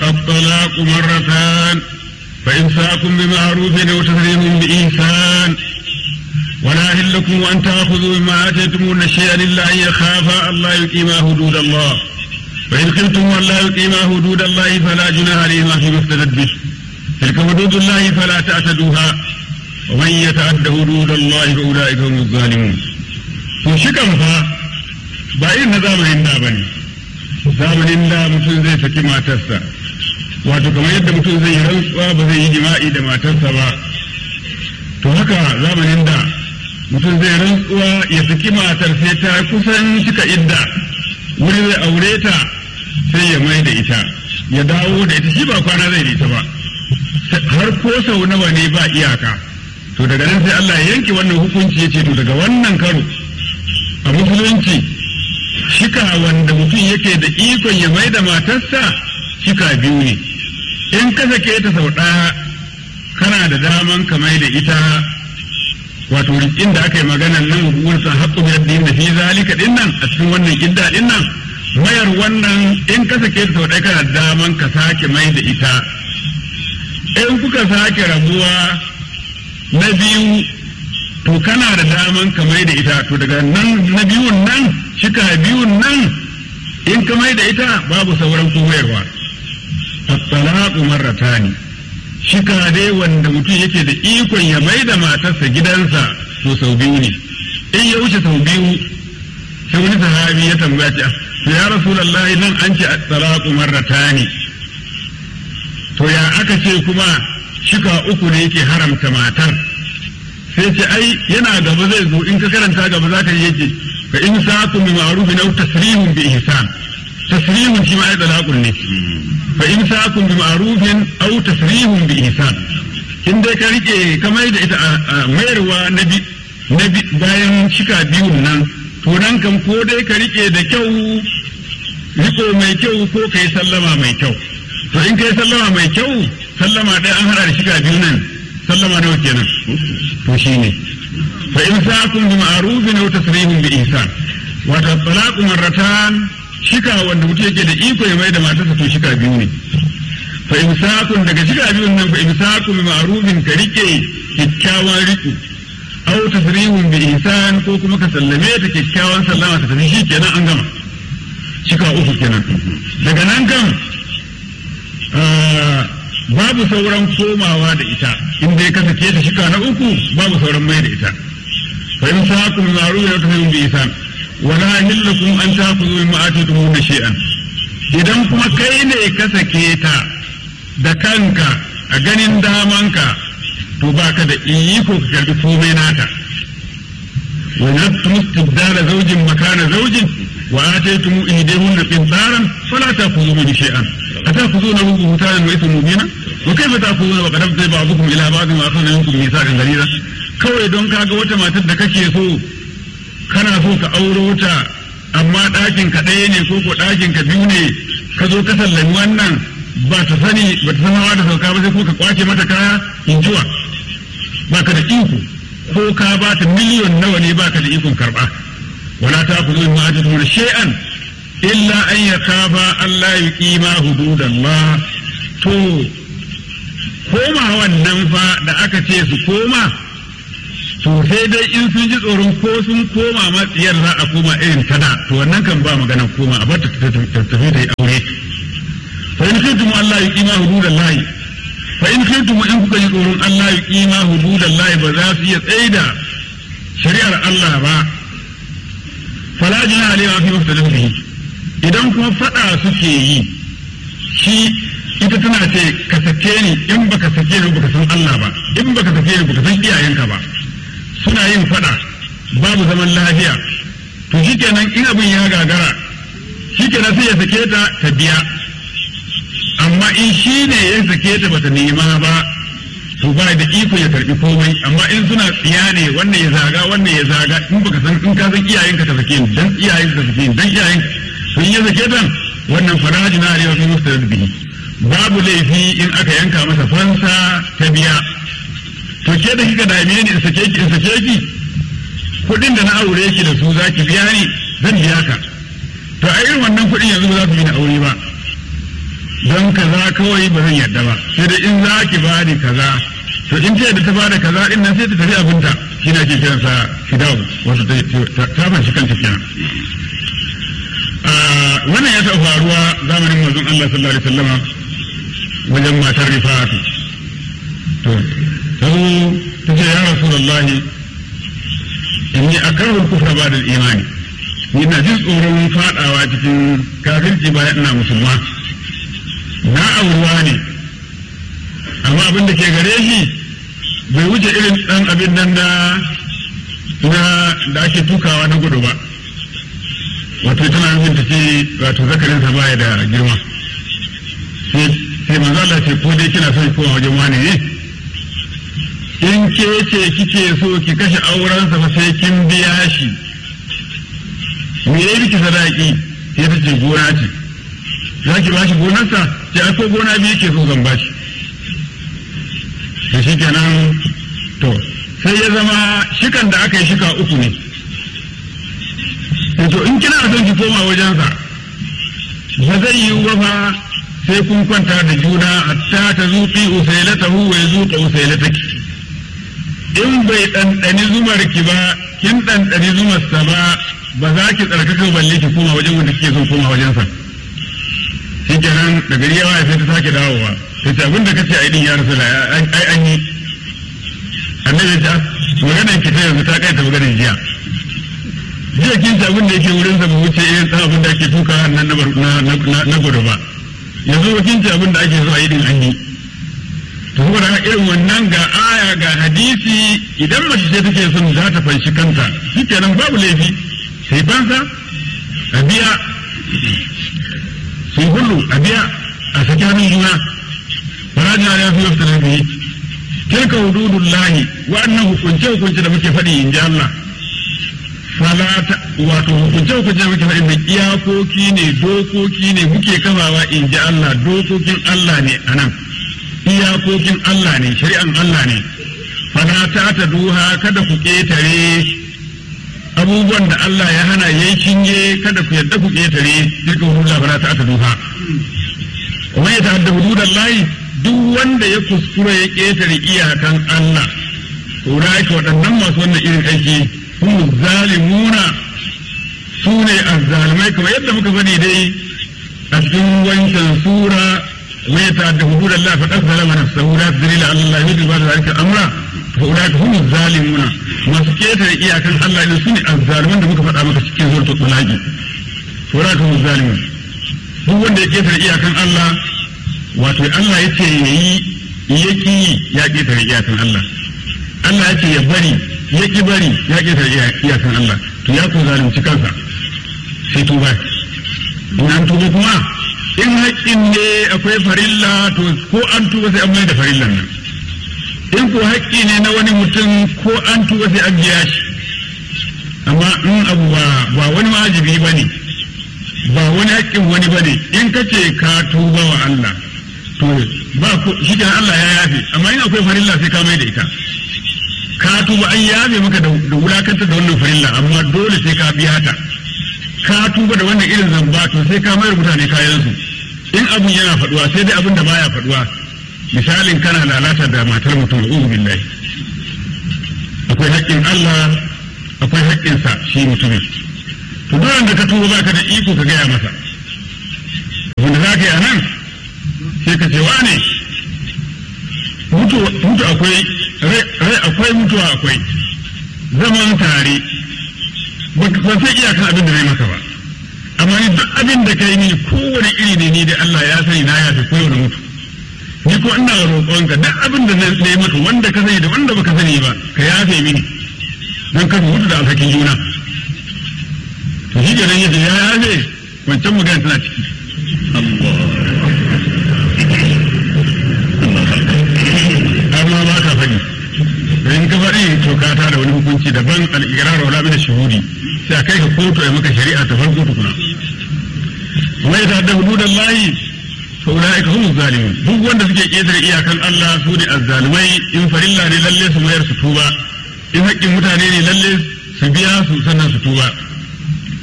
الطلاق مرتان فإمساك بمعروف أو تسريح بإحسان ولا يحل لكم أن تأخذوا مما آتيتمون شيئا إلا أن يخافا ألا يقيما حدود الله فإن خفتم ألا يقيما حدود الله فلا جناح عليهما فيما افتدت به تلك حدود الله فلا تعتدوها ومن يتعد حدود الله فأولئك هم الظالمون وشكم فا ba irin na zamanin da bane zamanin da mutum zai saki matarsa wato kamar yadda mutum zai yi rantsuwa ba zai yi jima'i da matarsa ba to haka zamanin da mutum zai rantsuwa ya saki matar sai ta kusan cika idda wuri zai aure ta sai ya mai da ita ya dawo da ita shi ba kwana zai da ita ba har ko sau nawa ne ba iyaka to daga nan sai Allah ya yanke wannan hukunci ya ce to daga wannan karo a musulunci shika wanda mutum yake da ikon ya mai da matarsa shika biyu ne in ka sake ta sau ɗaya kana da daman ka mai da ita wato inda aka yi maganan nan wursan haƙƙo biyar da da fi zalika din nan a cikin wannan idda din nan mayar wannan in ka sake ta sau ɗaya kana da daman ka sake mai da ita in kuka sake rabuwa na biyu to kana da daman ka mai da ita to daga nan na biyun nan shika biyun nan in ka mai da ita babu sauran koyarwa at-talaqu marratani shika dai wanda mutum yake da ikon ya mai da matarsa gidansa to sau biyu ne in ya wuce sau biyu sai wani sahabi ya tambaya ce to ya rasulullahi nan an ce at-talaqu marratani to ya aka ce kuma shika uku ne yake haramta matar sai ce ai yana gaba zai zo in ka karanta gaba za ka yake fa in sa'akum bi ma'rufin aw tasrihun bi ihsan tasrihun shi ma ai dalaqun ne fa in sa'akum bi ma'rufin aw tasrihun bi ihsan in dai ka rike kamar da ita a mayarwa na bi na bi bayan shika biyun nan to nan kan ko dai ka rike da kyau riko mai kyau ko kai sallama mai kyau to in kai sallama mai kyau sallama ɗaya an hada da shika biyu nan sallama nawa kenan to shine fa in sa'akum bi ma'rufin aw tasrihun bi ihsan wato talaqu marratan shika wanda mutum yake da iko ya mai da matarsa to shika biyu ne fa in sa'akum daga shika biyun nan fa in sa'akum bi ma'rufin ka rike kyakkyawan riko aw tasrihun bi ihsan ko kuma ka sallame ta kyakkyawan sallama ta tafi shi kenan an gama shika uku kenan daga nan kan babu sauran komawa da ita in dai ka sake ta shika na uku babu sauran mai da ita fa in sa'akum ma'ruf ya tafi bi isan wala yahillakum an ta'khudhu mimma atitum shay'an idan kuma kai ne ka sake ta da kanka a ganin damanka to baka da iko ka karbi komai nata wa yattum istibdala zawjin makana zawjin wa ataytum ihdahunna qintaran fala ta'khudhu minhu shay'an أتأخذونه بهتانا وإثم مبينا وكيف تأخذون وقد أفضي بعضكم إلى بعض ما أخذ منكم ميثاقا غليظا kawai don kaga wata matar da kake so kana so ka auro ta amma ɗakin ka ɗaya ne ko ko ɗakin ka biyu ne ka zo ka sallami wannan ba ta sani ba ta san hawa da sauka ba sai ko ka kwace mata kaya in jiwa ba ka da iko ko ka ba ta miliyon nawa ne ba ka da ikon karɓa wala ta ku zo ma ajiyar shay'an illa an ya kafa Allah ya kima hududallah to koma wannan fa da aka ce su koma to sai dai in sun ji tsoron ko sun koma matsiyar za a koma irin tada to wannan kan ba magana koma a bata ta tafi da aure fa in kuntum Allah ya kima hududallah fa in kuntum in kuka ji tsoron Allah ya kima hududallah ba za su iya tsaida shari'ar Allah ba fala jina alaiha fi mustadin bihi idan kuma faɗa suke yi shi ita tana ce ka sake ni in baka sake ni baka san Allah ba in baka sake ni baka san iyayenka ba suna yin faɗa babu zaman lafiya to shikenan in abin ya gagara shikenan sai ya sake ta ta biya amma in shi ne ya sake ta bata nema ba to ba da iko ya karbi komai amma in suna tsiya ne wannan ya zaga wannan ya zaga in baka san in ka san iyayenka ta sake ni dan iyayenka ta sake ni dan iyayenka sun yi zake dan wannan faraji na arewa fi musta bihi babu laifi in aka yanka masa fansa ta biya to ke da kika dame ni in sake ki in sake ki kuɗin da na aure ki da su za ki biya ni zan biya ka to a irin wannan kuɗin yanzu ba za ku yi na aure ba don kaza kawai ba zan yarda ba sai da in za ki ba ni kaza to in ce da ta ba da kaza din nan sai ta tafi abinta shi na ke kiransa fidawu wato ta fanshi kanta kenan wannan ya taɓa faruwa zamanin manzon Allah sallallahu alaihi wasallama wajen matar rifa'atu to ta zo ta ce ya rasulullahi inni akrahul kufra ba'da al-imani ni na jin tsoron fadawa cikin kafirci bayan ina musulma na auruwa ne amma abin da ke gare shi bai wuce irin dan abin nan da na da ake tukawa na gudu ba wato tana nufin ta ce wato zakarinsa baya da girma sai manzo Allah ce ko dai kina son koma wajen wani ne in ke ce kike so ki kashe aurensa fa sai kin biya shi me yayi miki sadaki sai ta ce gona ce za ki bashi gonarsa ce ai ko gona biyu ke so zan bashi da shi kenan to sai ya zama shikan da aka yi shika uku ne to in kina son ki koma wajensa ba zai yi ba fa sai kun kwanta da juna hatta ta zuƙi usailatahu wa zuƙa usailataki in bai ɗanɗani zumar ki ba kin ɗanɗani zumar sa ba ba za ki tsarkaka balle ki koma wajen wanda kike son koma wajen sa shi kenan da gari yawa sai ta sake dawowa sai ta abin da kace ai din ya rasu ai an yi annabi ta maganar ki ta yanzu ta kai ta maganar jiya jiya kin ci abin da yake wurin sa ba wuce irin ɗan abin da ake tuka nan na gudu ba yanzu kin ci abin da ake so a yi din an yi to saboda haka irin wannan ga aya ga hadisi idan mace ce take son za ta fanshi kanta shikenan babu laifi sai fansa a biya sai hullu a biya a saki hannun juna farajin ya fi yafta nan biyi tilka hududullahi wa'annan hukunce hukunce da muke faɗi in ji Allah falata wato hukunce hukunce da muke faɗi mai iyakoki ne dokoki ne muke kafawa in ji Allah dokokin Allah ne a nan iyakokin Allah ne shari'an Allah ne falata ta duha kada ku ƙetare abubuwan da Allah ya hana ya shinge kada ku yadda ku ƙetare tilka hududullah falata ta duha kuma ya ta'adda hududan layi duk wanda ya kuskura ya ƙetare iyakan Allah ulaika waɗannan masu wannan irin aiki هم الظالمون سوني الظالمين كما يبدأ مكفني دي أتكون وانشان سورة ويتعدى حدود الله فقد ظلم نفسه لا تدري لعل الله يدري بعد ذلك أمرا فأولئك هم الظالمون ما سكيت إياك الله إذا سوني الظالمون da muka faɗa maka cikin zuwa tulaki فأولئك هم الظالمون duk wanda ya ketare iyakan Allah wato Allah ya ce ya yi yaki ya ketare iyakan Allah Allah ya ce ya bari ya ki bari ya ƙetare iyakan Allah to ya ko zalunci kansa sai tuba in an tuba kuma in haƙƙin ne akwai farilla to ko an tuba sai an mai da farillan nan in ko haƙƙi ne na wani mutum ko an tuba sai an biya shi amma in abu ba ba wani wajibi ba ne ba wani haƙƙin wani ba ne in ka ce ka tuba wa Allah to ba shi Allah ya yafe amma in akwai farilla sai ka mai da ita ka tuba an yabe maka da wulakantar da wannan farilla amma dole sai ka biya ta ka tuba da wannan irin zamba to sai ka mayar mutane kayansu in abun yana faduwa sai dai abin da baya faduwa misalin kana lalata da matar mutum uzu billahi akwai haƙƙin Allah akwai haƙƙin sa shi mutumin to dole da ka tuba baka da iko ka gaya masa wanda za ka yi a nan sai ka ce wane mutu akwai rai akwai mutuwa akwai zaman tare ba sai iyakan abin da zai maka ba amma ni duk abin da kai ni kowane iri ne ni da Allah ya sani na ya fi kowane mutu ni ko ina roƙonka duk abin da zai maka wanda ka sani da wanda baka sani ba ka yafe mini don ka mutu da alhakin juna to shi kenan yace ya yafe wancan magana tana ciki amma ba ka faɗi in ka faɗi to ka da wani hukunci daban al-iqrar wala min shuhudi sai a kai ka kotu ai maka shari'a ta farko tukuna wai ta da hududan lahi fa ulaika hum zalimun duk wanda suke ketare iyakan Allah su ne azzalimai in farilla ne lalle su mayar su tuba in haƙƙin mutane ne lalle su biya su sannan su tuba